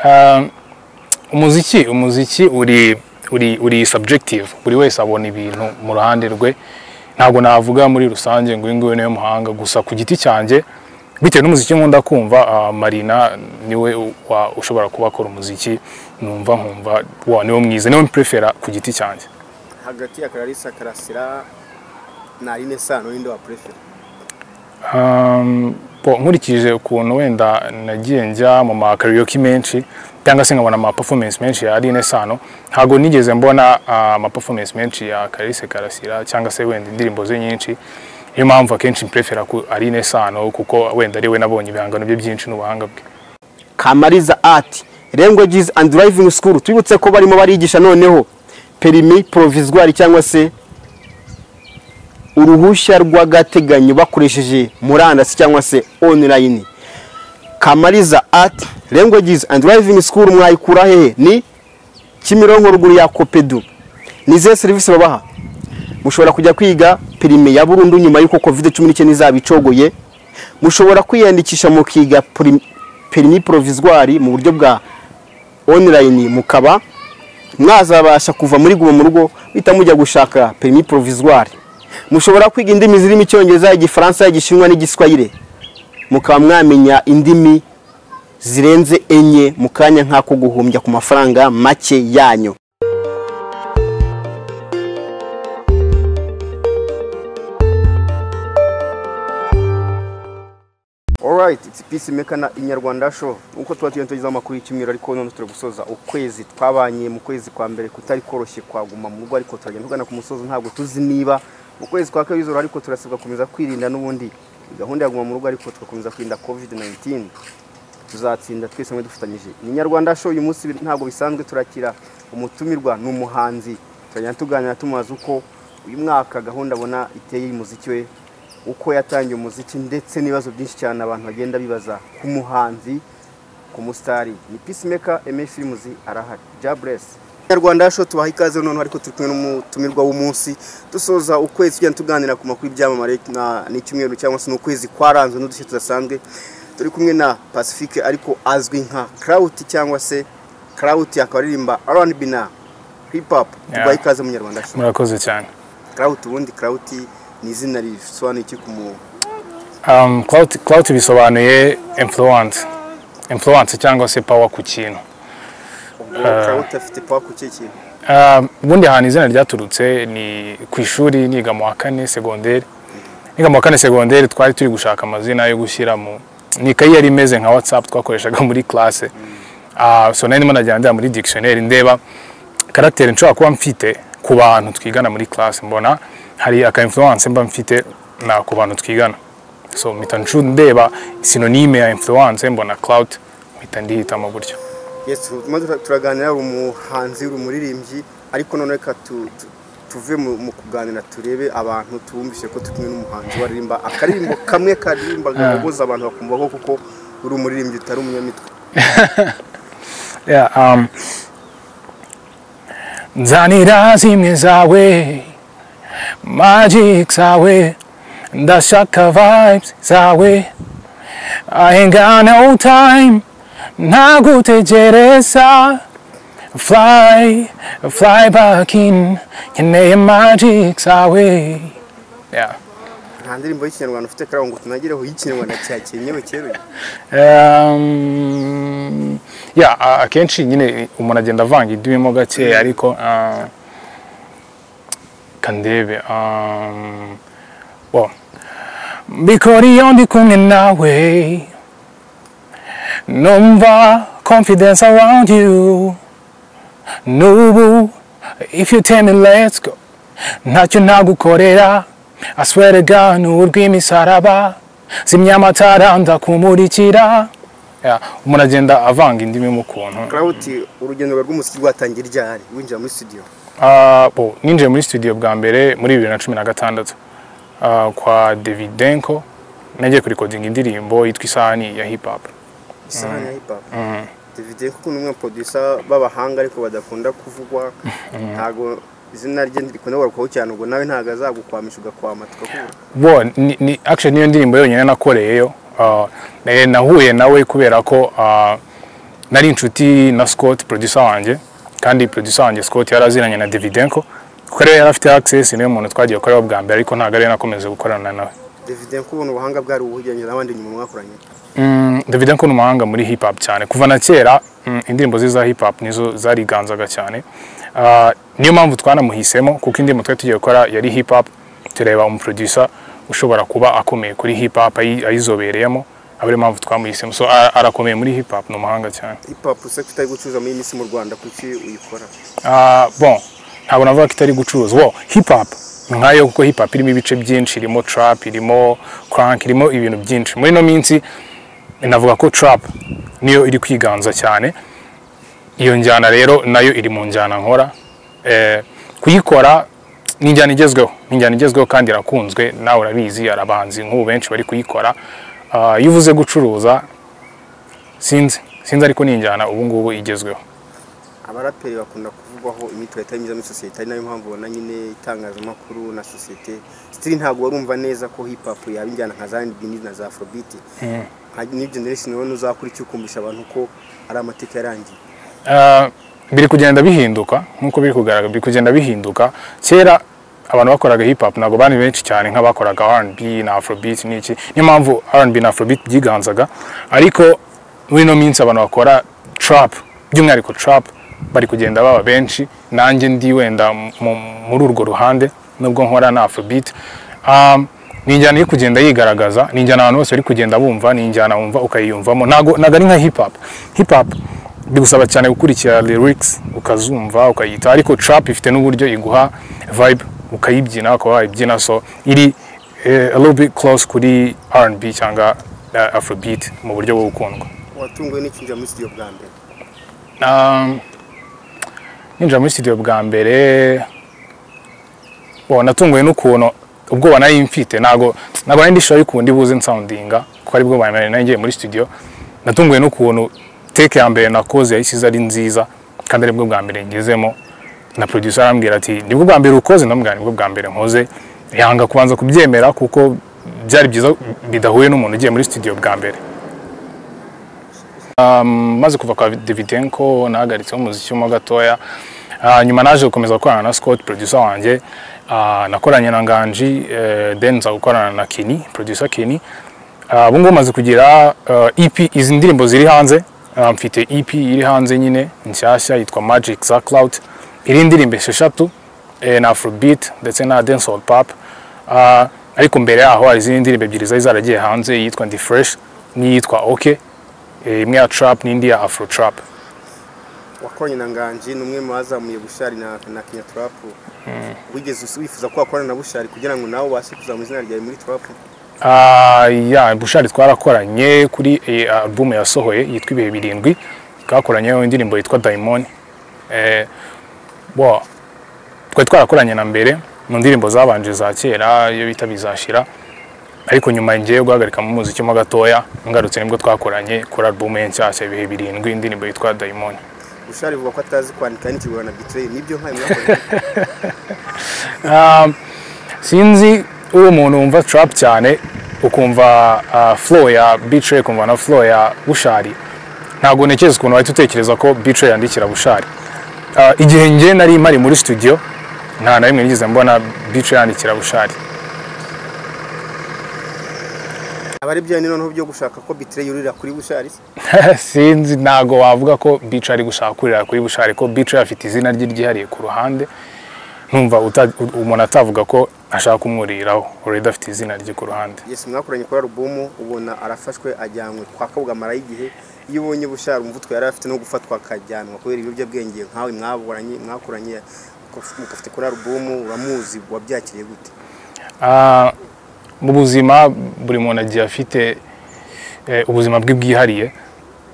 Um, umuziki umuziki uri uri uri subjective buri wese abona ibintu mu ruhande rwe ntabwo navuga muri rusange ngo uyu nguyu niwe muhanga gusa ku giti cyanjye bitewe n'umuziki nkunda kumva ah, marina niwe u- wa- ushobora kuba akora umuziki numva nkumva wa niwe mwiza niwe mprefera ku giti cyanjye hagati ya kararisa karasira na aline sano ninde wa prefera Um, bo, nkurikije ukuntu wenda nagiye njya mu ma karaoke menshi cyangwa se nkabona ama performance menshi ya Aline Sano ntabwo nigeze mbona uh, ama performance menshi ya Kalise Karasira cyangwa se wenda indirimbo ze nyinshi niyo mpamvu akenshi mprefera ku Aline Sano kuko wenda ari we nabonye ibihangano bye byinshi n'ubuhanga bwe kamariza art languages and driving school twibutse ko barimo barigisha noneho perimi provisoire cyangwa se uruhushya rw'agateganyo bakoresheje murandasi cyangwa se online kamariza art languages and driving school mwayikura hehe ni kimironko ruguru ya kopedu ni izihe serivisi babaha mushobora kujya kwiga perime ya burundu nyuma y'uko covid cumi n'icyenda izaba icogoye mushobora kwiyandikisha mukiga prim- perimi provisoire mu buryo bwa online mukaba mwazabasha kuva muri guma mu rugo bita mujya gushaka perimi provisoire mushobora kwiga indimi zirimo icyongereza igifaransa igishinwa n'igiswahire mukaba mwamenya indimi zirenze enye mu kanya nk'ako guhumbya ku mafaranga make yanyu alright it's peacemaker na inyarwanda show nkuko tuba tugendagezaho amakuru y'icyumweru ariko none turi gusoza ukwezi twabanye mu kwezi kwa mbere kutari koroshye kwaguma mu rugo ariko turagenda tugana ku musozi ntabwo tuzi niba mu kwezi kwa kabiri zoro ariko turasabwa gukomeza kwirinda n'ubundi gahunda ya guma mu rugo ariko tugakomeza kwirinda covid 19 tuzatsinda twese hamwe dufatanyije ni inyarwanda show uyu munsi bi- ntabwo bisanzwe turakira umutumirwa ni umuhanzi turagenda tuganira tumubaza uko uyu mwaka gahunda abona iteye y'umuziki we uko yatangiye umuziki ndetse n'ibibazo byinshi cyane abantu bagenda bibaza ku muhanzi ku musitari ni peacemaker eme firimuzi arahari jaburesi nyarwanda show tubaha ikaze noneho ariko turi kumwe n'umutumirwa w'umunsi dusoza ukwezi tugenda tuganira ku makuru y'ibyamamare na- n'icyumweru cyangwa se n'ukwezi kwaranzwe n'udushya tudasanzwe turi kumwe na pacifique ariko azwi nka krawuti cyangwa se krawuti akaba aririmba rnb na hip hop tubaha Yeah. ikaze mu nyarwanda show murakoze cyane krawuti ubundi krawuti ni izina risobanuye iki ku mu um, clout, clout bisobanuye influence influence cyangwa se power ku kintu krawuti afite pawa ku kihe kintu Um, ubundi ahantu izina ryaturutse ni ku ishuri niga mu wa kane segonderi niga mu wa kane segonderi twari turi gushaka amazina yo gushyira mu ni ikayi yari imeze nka watsapu twakoreshaga muri klase Ah, so nari ndimo najya ndeba muri dictionnaire ndeba karagiteri nshobora kuba mfite ku bantu twigana muri klase mbona hari aka influence mba mfite na ku bantu twigana so mpita nshu- ndeba sinonime ya influence mbona clout mpita ndihitamo gutyo yes turimo tura- turaganira uri umuhanzi uri umuririmbyi ariko noneho reka tu- tu- tuve mu mu kuganira turebe abantu tubumvise ko turi kumwe n'umuhanzi waririmba akaririmbo kamwe karirimba gahuguza abantu bakumva ko kuko uri umuririmbyi utari umunyamitwe Yeah, um, nzanira zimwe zawe magic zawe ndashaka vibes zawe I ain't got no time ntagutegereza fly fly back in nkeneye magic zawe yeah. nta ndirimbo y'ikinyarwanda ufite karaho ngo tunagireho y'ikinyarwanda cya kenyewe cyeruye Um, yeah, a- akenshi nyine umuntu agenda avanga indimi mo gake ariko uh, kandebe um, well, bikora iyo ndi kumwe nawe numva confidence around you nubu if you tell me let's go ntacyo ntagukorera I swear to God ni urw'imisaraba zimya amatara ndakumurikira Yeah, umuntu agenda avanga indimi mu kuntu karawuti urugendo rwawe rw'umuziki rwatangira ryari winjira muri studio Ah, bo, ninjiye muri studio bwa mbere muri bibiri na cumi na gatandatu ah, kwa davidenko nagiye kurikodinga indirimbo yitwa isahani ya hip hop isahani ya hip hop David kuko ni umwe mu producer b'abahanga ariko badakunda kuvugwa ntago izina rye ndirikunda kugarukaho cyane ubwo nawe ntago azagukwamisha ugakwama tukakubura bo ni, ni actually niyo ndirimbo yonyine nakoreyeyo Ah, eh, nahuye nawe kubera ko ah, nari inshuti na Scott producer wanjye kandi producer wanjye Scott yari aziranye na Davidenko kuko rero yari afite access niwe muntu twagiye gukorera bwa mbere ariko ntabwo ari nakomeze gukorana nawe Davidenko ubona ubuhanga bwari ubugeranye n'abandi nyuma mwakoranye Mm, Davidenko ni umuhanga muri hip hop cyane kuva na kera mm, indirimbo ze za hip hop nizo zariganzaga cyane Ah, niyo mpamvu twanamuhisemo kuko indirimbo twari tugiye gukora yari hip hop tureba umuproducer ushobora kuba akomeye kuri hip hop ayi- ayizobereyemo aba ariyo mpamvu twamuhisemo so a- arakomeye muri hip hop ni umuhanga cyane hip hop se kitari gucuruza muri iyi minsi mu Rwanda kuki uyikora Ah, bon ntabwo navuga ko itari gucuruza wo hip hop ni nkayo kuko hip hop irimo ibice byinshi irimo trap irimo crank irimo ibintu byinshi muri ino minsi navuga ko trap niyo iri kwiganza cyane iyo njyana rero nayo iri mu njyana nkora eh, kuyikora ni injyana igezweho ni injyana igezweho kandi irakunzwe nawe urabizi arabanzi nk'ubu benshi bari kuyikora Ah, iyo uvuze gucuruza sinzi sinzi ariko ni injyana ubu ngubu igezweho abaraperi bakunda kuvugwaho imitwe itari myiza muri sosiyete ari nayo mpamvu ubona nyine itangazamakuru na sosiyete sitiri ntabwo warumva neza ko hip hop yaba injyana nka za R&B na za afrobeat nka new generation ubona uzakora icyo ukumvisha abantu ko ari amateka yarangiye Ah, biri kugenda bihinduka nkuko biri kugaragara biri kugenda bihinduka kera abantu bakoraga hip hop ntabwo bari benshi cyane nk'abakoraga R&B na Afrobeat n'iki niyo mpamvu R&B na Afrobeat byiganzaga ariko muri ino minsi abantu bakora trap by'umwihariko trap bari kugenda baba benshi nanjye ndi wenda mu- muri urwo ruhande nubwo nkora na Afrobeat Um, ni injyana iri kugenda yigaragaza ni injyana abantu bose bari kugenda bumva ni injyana wumva ukayiyumvamo ntabwo ntabwo ari nka hip hop hip hop bigusaba cyane gukurikira lyrics ukazumva ukayita ariko trap ifite n'uburyo iguha vibe ukayibyina ukaba wayibyina so iri eh, a little bit close kuri R&B cyangwa eh, Afrobeat mu buryo bwo gukundwa watunguwe n'ikinjira muri studio bwa mbere Um, ninjira muri studio bwa mbere bo natunguwe n'ukuntu ubwoba nari mfite ntabwo ntabwo nari ndishoboye ukundi buze nsoundinga kuko ari bwo bwa mbere nari ngiye muri studio natunguwe n'ukuntu take ya mbere nakoze yahise ari nziza kandi aribwo bwa mbere ngezemo na producer arambwira ati nibwo bwa mbere ukoze ndamubwira nibwo bwa mbere nkoze yanga kubanza kubyemera kuko byari byiza bidahuye n'umuntu ugiye muri studio bwa mbere maze kuva kwa Davidenko nahagaritseho umuziki mo gatoya Ah, nyuma naje gukomeza gukorana na Scott producer wanjye Ah, nakoranye na Nganji eh, then nza gukorana na Kini producer Kini Ah, ubu ngubu maze kugira eh, EP izi ndirimbo ziri hanze Ah, mfite EP iri hanze nyine nshyashya yitwa Magic za Cloud iri ndirimbo esheshatu eh, na Afrobeat ndetse na Dancehall Pop Ah, ariko mbere yaho hari izindi ndirimbo ebyiri zari zaragiye hanze iyitwa Ndi Fresh n'iyitwa OK Eh, imwe ya trap n'indi ya afro trap wakoranye na nganji ni umwe mu bazamuye bushari na na kenya trap wigeze usi- wifuza ko wakorana na bushari kugira ngo nawe ubashe kuzamura izina ryawe muri trap Ah, ya bushari twarakoranye kuri eh, album yasohoye yitwa ibihe birindwi twakoranyeho indirimbo yitwa diamond eh, bo twari twarakoranye na mbere mu ndirimbo zabanje za kera iyo bita bizashira ariko nyuma ngiye guhagarika mu muziki mo gatoya ngarutse nibwo twakoranye kuri album ye nshyashya ibihe birindwi indirimbo yitwa diamond bushari avuga ko atazi kwandika n'ikigura na bitire nibyo nkayo mwakoze Um, sinzi uri umuntu wumva trap cyane ukumva uh, flow ya bitre ukumva na flow ya bushari ntabwo ntekereza ukuntu wahita utekereza ko bitre yandikira bushari Uh, igihe njye nari mari muri studio nta na rimwe nigeze mbona bitre yandikira bushari aba ari byo noneho byo gushaka ko bitire yurira kuri bushari se? sinzi ntago wavuga ko bice ari gushaka kurira kuri bushari ko bice afite izina rye ryihariye ku ruhande numva uta- u- umuntu atavuga ko ashaka kumuriraho already afite izina rye ku ruhande yes mwakoranye kuri alubumu ubona arafashwe ajyanywe kwa kabwa igihe iyo ubonye bushara umva utwo yari afite no gufatwa akajyanwa kubera ibiyobyabwenge nkawe mwaburanye mwakoranye mugafite kuri alubumu uramuzi wabyakiriye gute Ah, mu buzima buri muntu agiye afite eh, ubuzima bwe bwihariye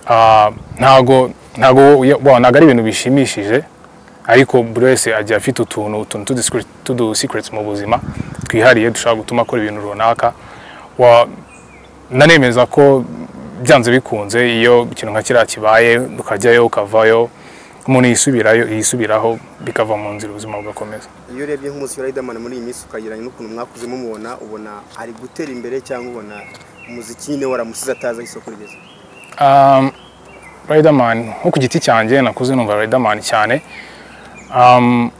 Ah, ntago ntago ya- wa- ntago ari ibintu bishimishije ariko buri wese agiye afite utuntu utuntu tudu secret- tudu secrets mu buzima twihariye dushobora gutuma akora ibintu runaka Wa- nanemeza ko byanze bikunze iyo ikintu nka kiriya kibaye ukajyayo ukavayo umuntu yisubirayo yisubiraho bikava mu nzira ubuzima bugakomeza iyo urebye nk'umuziki wa Riderman muri iyi minsi ukagereranya n'ukuntu mwakuze mumubona ubona ari gutera imbere cyangwa ubona umuziki nyine waramusize atazi aho isoko rigeze Um, Riderman nko ku giti cyanjye nakuze numva Riderman cyane Um,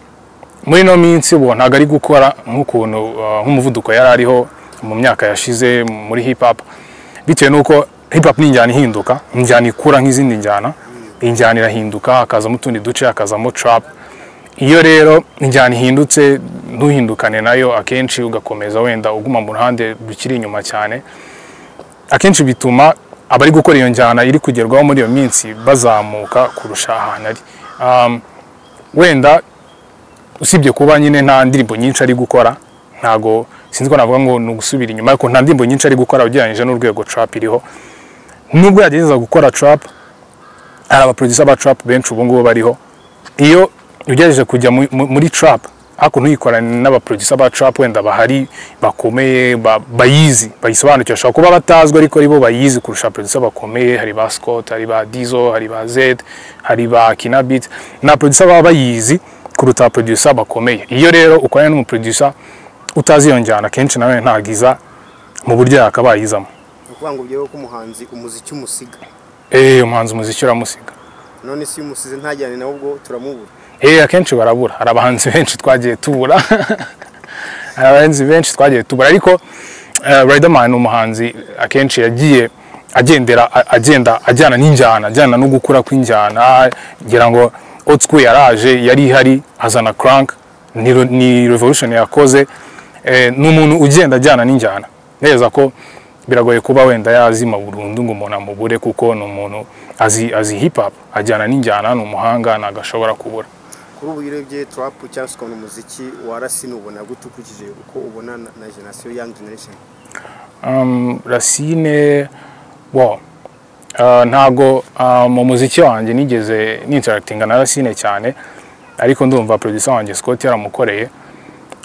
muri ino minsi bo ntabwo ari gukora nk'ukuntu uh, nk'umuvuduko yari ariho mu myaka yashize muri hip hop bitewe n'uko hip hop ni injyana ihinduka injyana ikura nk'izindi njyana injyana irahinduka hakazamo utundi duce hakazamo trap iyo rero injyana ihindutse ntuhindukane nayo akenshi ugakomeza wenda uguma mu ruhande rukiri inyuma cyane akenshi bituma abari gukora iyo njyana iri kugerwaho muri iyo minsi bazamuka kurusha ahantu ari Um, wenda usibye kuba nyine nta ndirimbo nyinshi ari gukora ntago sinzi ko navuga ngo ni ugusubira inyuma ariko nta ndirimbo nyinshi ari gukora ugereranyije n'urwego trap iriho nubwo yagerageza gukora trap hari abaproducer ba trap benshi ubu ngubu bariho iyo ugerageje kujya mu- mu- muri trap ariko ntuyikorane n'abaproducer ba trap wenda bahari bakomeye ba- bayizi bayisobanukiwe ashobora kuba batazwi ariko ari bo bayizi kurusha abaproducer bakomeye hari ba Scott hari ba Dizzo hari ba Zed hari ba Kinabit na producer baba bayizi kuruta abaproducer bakomeye iyo rero ukoranye n'umuproducer utazi iyo njyana kenshi nawe ntagiza mu buryo yakabayizamo ni ukuvuga ngo ubyeho ko umuhanzi umuziki umusiga eh umuhanzi umuziki uramusiga none si umusize ntajyane nawe ubwo turamubura Eh, akenshi barabura hari abahanzi benshi twagiye tubura hari abahanzi benshi twagiye tubura ariko uh, Riderman ni umuhanzi akenshi yagiye agendera a- agenda ajyana n'injyana ajyana no gukura kw'injyana ngira ngo old school yaraje yari ihari azana crank ni, re- ni revolution yakoze eh, ni umuntu ugenda ajyana n'injyana neza ko biragoye kuba wenda yazima burundu ngo umuntu amubure kuko ni umuntu azi, azi hip hop ajyana n'injyana ni umuhanga ntagashobora kubura kuri ubu iyo urebye turapu cyangwa se ukabona umuziki warasina ubona gute ukurikije uko ubona na- na generasiyo yangi generation um, Racine wow. uh, ntago uh, mu muziki wanjye nigeze ninteractinga na Racine cyane ariko ndumva producer wanjye Scott yaramukoreye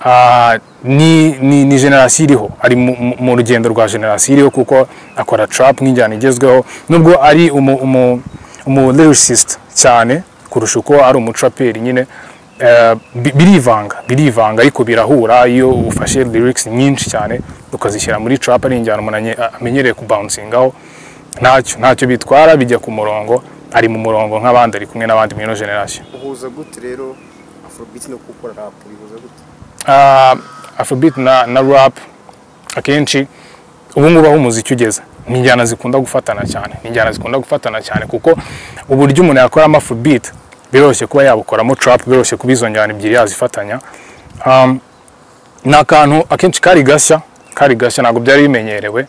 uh, ni, ni, ni generasiyo iriho ari mu, mu- mu rugendo rwa generasiyo iriho kuko akora trap nk'injyana igezweho nubwo ari umu, umu, umu lyricist cyane kurusha uko ari umutraperi nyine eh, bi- birivanga birivanga ariko birahura iyo ufashe lyrics nyinshi cyane ukazishyira muri trap ari injyana umuntu anye- amenyereye kubouncing-aho ntacyo ntacyo bitwara bijya ku murongo ari mu murongo nk'abandi ari kumwe n'abandi muri ino generasiyo uhuza gute rero afrobeat no gukora rap bihuza gute Ah, afrobeat na, na rap akenshi ubu ngubu aho umuziki ugeze ni injyana zikunda gufatana cyane ni injyana zikunda gufatana cyane kuko uburyo umuntu yakoramo afrobeat biroroshye kuba yabukoramo trap biroroshye kuba izo njyana ebyiri yazifatanya um, ni akantu akenshi kari gashya kari gashya ntabwo byari bimenyerewe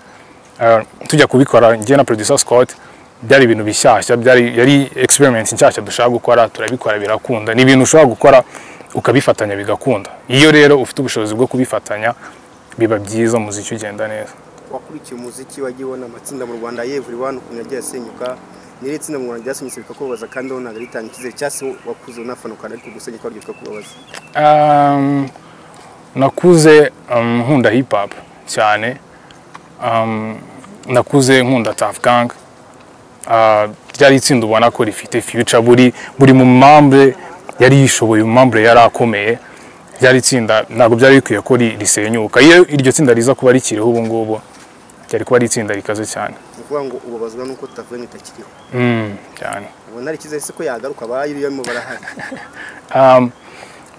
Eh, tujya kubikora njye na producer Scott byari ibintu bishyashya byari yari experiment nshyashya dushaka gukora turabikora birakunda ni ibintu ushobora gukora ukabifatanya bigakunda iyo rero ufite ubushobozi bwo kubifatanya biba byiza umuziki ugenda neza wakurikiye umuziki wagiye ubona amatsinda mu rwanda yevuri wani ukuntu yagiye asenyuka nyiri itsinda mu rwanda ryasenyutse bikakubabaza kandi wowe ntabwo ritanga icyizere cyangwa se wakuze unafana ukanda ariko gusenyuka waryo bikakubabaza Um, nakuze um, nkunda hip hop cyane um, nakuze nkunda Tuff Gang uh, ryari itsinda ubona ko rifite future buri buri mu mambre yari yishoboye mu mambre yari akomeye ryari itsinda ntabwo byari bikwiye ko ri- risenyuka iyo iryo tsinda riza kuba rikiriho ubu ngubu ryari kuba ari itsinda rikaze cyane ni ukuvuga ngo ubabazwa n'uko taveni itakiriho mm, cyane ubona ari icyizere se ko yagaruka abayirimo barahari Um,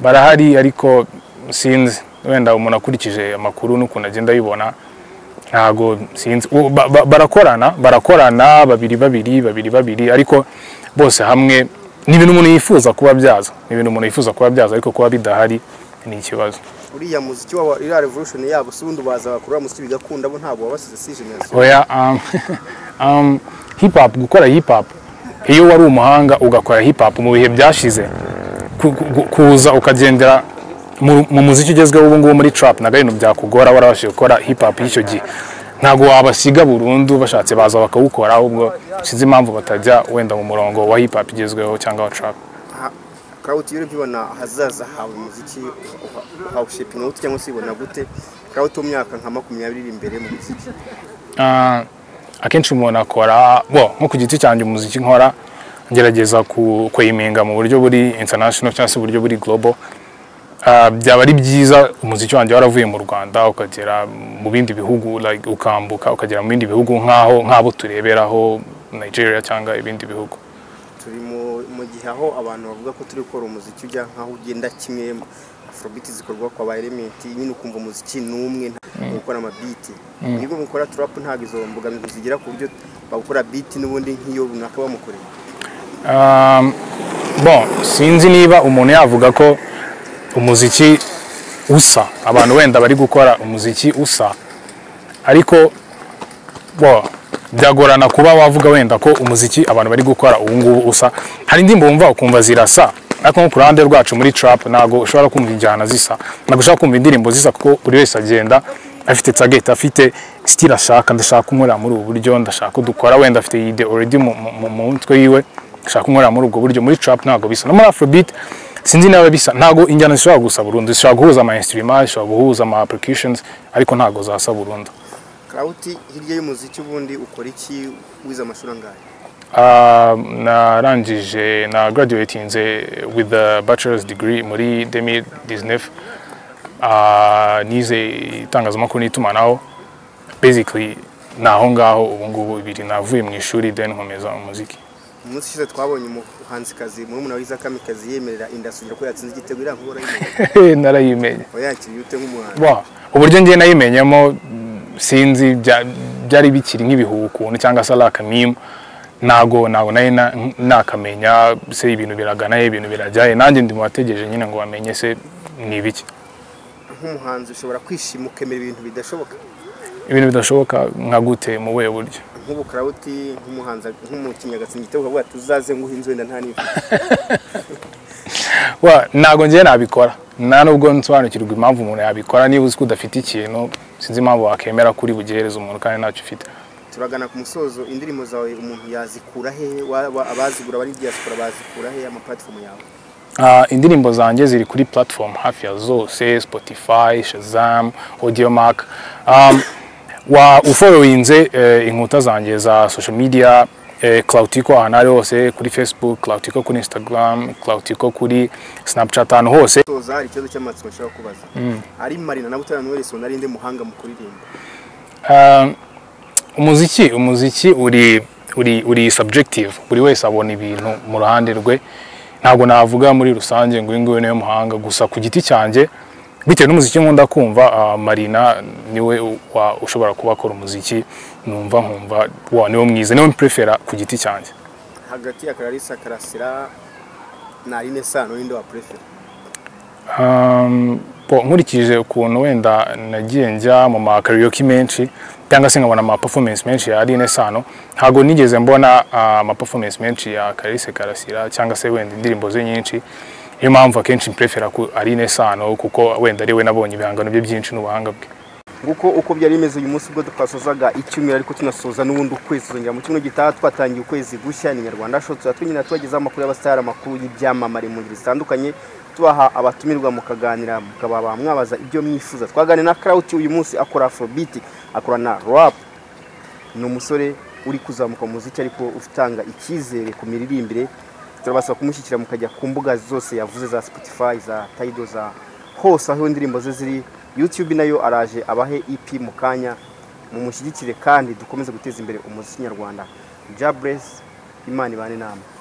barahari ariko sinzi wenda umuntu akurikije amakuru n'ukuntu agenda ayibona ntago sinzi U- ba- ba- barakorana barakorana babiri babiri babiri babiri ariko bose hamwe ni ibintu umuntu yifuza kuba byaza ni ibintu umuntu yifuza kuba byaza ariko kuba bidahari ni ikibazo uriya muziki wabo iriya revolution yabo si ubundi baza bakurura muziki bigakunda bo ntabwo wabasize si generasiyo oya um, um, hip hop gukora hip hop iyo wari umuhanga ugakora hip hop mu bihe byashize ku- ku- kuza ukagendera mu mu muziki ugezweho ubu ngubu muri trap ntabwo ari ibintu byakugora warabashije gukora hip hop y'icyo gihe ntabwo wabasiga burundu bashatse baza bakawukora ahubwo sinzi impamvu batajya wenda mu murongo wa hip hop igezweho cyangwa wa trap karawuti iyo urebye ubona ahazaza hawe umuziki hawushipinga gute cyangwa se ubona gute karawuti mu myaka nka makumyabiri iri imbere mu muziki Ah, akenshi umuntu akora bo nko ku giti cyanjye umuziki nkora ngerageza ku- kuyiminga mu buryo buri international cyangwa se uburyo buri global Ah, byaba ari byiza umuziki wanjye waravuye mu Rwanda ukagera mu bindi bihugu like ukambuka ukagera mu bindi bihugu nk'aho nk'abo tureberaho Nigeria cyangwa ibindi bihugu mu gihe aho abantu bavuga ko turi gukora umuziki ujya nk'aho ugenda kimwe afrobeat zikorwa kwa ba elementi nyine ukumva umuziki n'umwe nta gukora amabiti nibwo mukora trap ntabwo izo mbogamizi zigera ku buryo bakora beat n'ubundi nk'iyo runaka bamukoreye Um, bon sinzi niba umuntu yavuga ko umuziki usa abantu wenda bari gukora umuziki usa ariko bo byagorana kuba wavuga wenda ko umuziki abantu bari gukora ubu ngubu usa hari indirimbo wumva ukumva zirasa ariko nko ku ruhande rwacu muri trap ntabwo ushobora kumva injyana zisa ntabwo ushobora kumva indirimbo zisa kuko buri wese agenda afite target afite style ashaka ndashaka kunkorera muri ubu buryo ndashaka ko dukora wenda afite iyi idea already mu- mu- mu- mu mutwe yiwe ndashaka kunkorera muri ubwo buryo muri trap ntabwo bisa no muri afrobeat sinzi niba bisa ntabwo injyana zishobora gusa burundu zishobora guhuza ama instruments zishobora guhuza ama applications ariko ntabwo zasa burundu Claude hirya y'umuziki ubundi ukora iki wize amashuri angahe Ah, narangije na graduatinze with the bachelor's degree muri 2019 Ah, nize itangazamakuru n'itumanaho basically ni aho ngaho ubu ngubu ibiri navuye mu ishuri then nkomeza umuziki umunsi ushize twabonye umuhanzikazi murumuna wiza kamikazi yemerera inda asugira ko yatsinze igitego iriya nkura narayimenye wayakiriye ute nk'umuhanzi Wow. uburyo njye nayimenyemo mm, sinzi bya- byari bikiri nk'ibihuha ukuntu cyangwa se ari akamimu ntago ntago nari na- nakamenya se ibintu biragana he ibintu birajyahe nanjye ndi mu bategereje nyine ngo bamenye se ni ibiki nk'umuhanzi ushobora kwishima ukemera ibintu bidashoboka ibintu bidashoboka nka gute mu buhe buryo nk'ubu Claude nk'umuhanzi nk'umukinnyi agatsinda igitego ukavuga ati uzaze nguhinze wenda nta n'imwe Wa, ntago njye nabikora nta nubwo nsobanukirwa impamvu umuntu yabikora niba uzi ko udafite ikintu sinzi impamvu wakemera ko uri bugihereze umuntu kandi ntacyo ufite turagana ku musozo indirimbo zawe umuntu yazikura he Wa- wa- abazigura bari diaspora bazikura he amaplatform yawe Ah, indirimbo zanjye ziri kuri platform hafi ya zose spotify shazam audiomark um, wa uforowinze eh, inkuta zanjye za social media eh, clautiko ahantu ari hose kuri facebook clautiko kuri instagram clautiko kuri snapchat ahantu hose musozo hari ikibazo cy'amatsiko nshaka kubaza ari marina na butera noel sonari ndi muhanga mu kuririmba Um, umuziki umuziki uri uri uri subjective buri wese abona ibintu mu ruhande rwe ntabwo navuga muri rusange ngo uyu nguyu niwe muhanga gusa ku giti cyanjye bitewe n'umuziki nkunda kumva ah, marina niwe u- wa- ushobora kuba akora umuziki numva nkumva wa niwe mwiza niwe mprefera ku giti cyanjye hagati ya kararisa karasira na aline sano ninde wa prefera Um, bo, nkurikije ukuntu wenda nagiye njya mu ma karaoke menshi cyangwa se nkabona ama performance menshi ya Aline Sano ntabwo nigeze mbona uh, ama performance menshi ya Kalise Karasira cyangwa se wenda indirimbo ze nyinshi niyo mpamvu akenshi mprefera ku Aline Sano kuko wenda ari we nabonye ibihangano bye byinshi n'ubuhanga bwe nguko uko byari bimeze uyu munsi ubwo twasozaga icyumweru ariko tunasoza n'ubundi ukwezi tuzongera mu cyumweru gitaha twatangiye ukwezi gushya ni nyarwanda show tuzaba tunyina tubagezaho amakuru y'abasitari amakuru y'ibyamamare mu ngeri zitandukanye tubaha abatumirwa mukaganira mukababa mwabaza ibyo mwifuza twaganira na Claude uyu munsi akora afrobeat akora na rap ni umusore uri kuzamuka mu muziki ariko utanga icyizere ku miririmbire turabasaba kumushyigikira mukajya ku mbuga zose yavuze za spotify za tayido za hose aho indirimbo ze ziri youtube nayo araje abahe ep mu kanya mumushyigikire kandi dukomeze guteza imbere umuziki nyarwanda jabresi imana ibane inama